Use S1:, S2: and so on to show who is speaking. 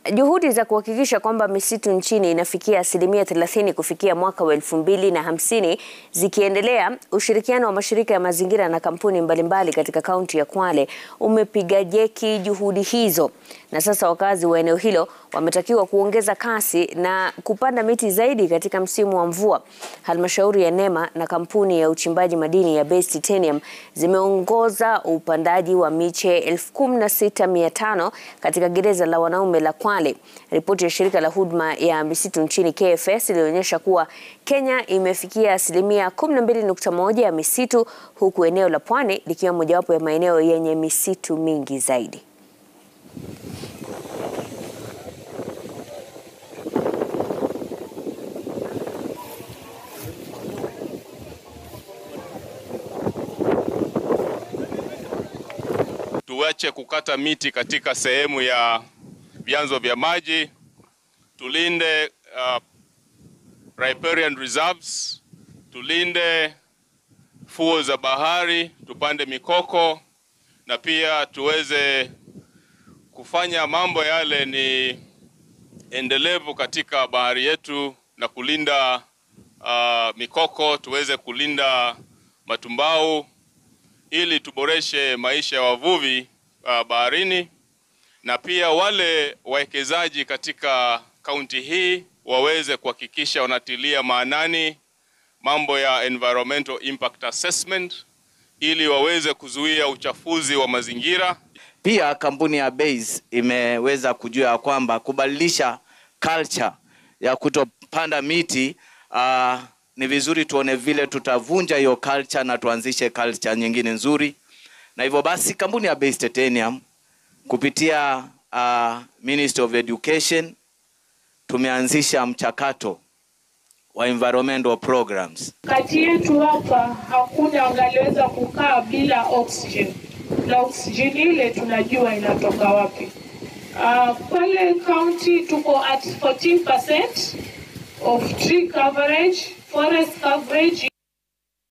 S1: Juhudi za kuhakikisha kwamba misitu nchini inafikia asilimia 30 kufikia mwaka wa elfu mbili na hamsini zikiendelea, ushirikiano wa mashirika ya mazingira na kampuni mbalimbali katika kaunti ya Kwale umepiga jeki juhudi hizo, na sasa wakazi wa eneo hilo wametakiwa kuongeza kasi na kupanda miti zaidi katika msimu wa mvua. Halmashauri ya NEMA na kampuni ya uchimbaji madini ya Base Titanium zimeongoza upandaji wa miche 16500 katika gereza la wanaume la Kwale. Ripoti ya shirika la huduma ya misitu nchini KFS ilionyesha kuwa Kenya imefikia asilimia 12.1 ya misitu huku eneo la Pwani likiwa mojawapo ya maeneo yenye misitu mingi zaidi.
S2: Tuache kukata miti katika sehemu ya vyanzo vya maji, tulinde uh, riparian reserves, tulinde fuo za bahari, tupande mikoko na pia tuweze kufanya mambo yale ni endelevu katika bahari yetu na kulinda uh, mikoko, tuweze kulinda matumbau ili tuboreshe maisha ya wavuvi uh, baharini na pia wale wawekezaji katika kaunti hii waweze kuhakikisha wanatilia maanani mambo ya environmental impact assessment ili waweze kuzuia uchafuzi wa mazingira.
S3: Pia kampuni ya Base imeweza kujua ya kwamba kubadilisha culture ya kutopanda miti uh, ni vizuri tuone vile tutavunja hiyo culture na tuanzishe culture nyingine nzuri, na hivyo basi kampuni ya Base Titanium kupitia uh, Ministry of Education tumeanzisha mchakato wa environmental programs.
S4: Kati yetu hapa hakuna angaliweza kukaa bila oxygen, na oxygen ile tunajua inatoka wapi. Uh, pale county tuko at 14% of tree coverage, forest coverage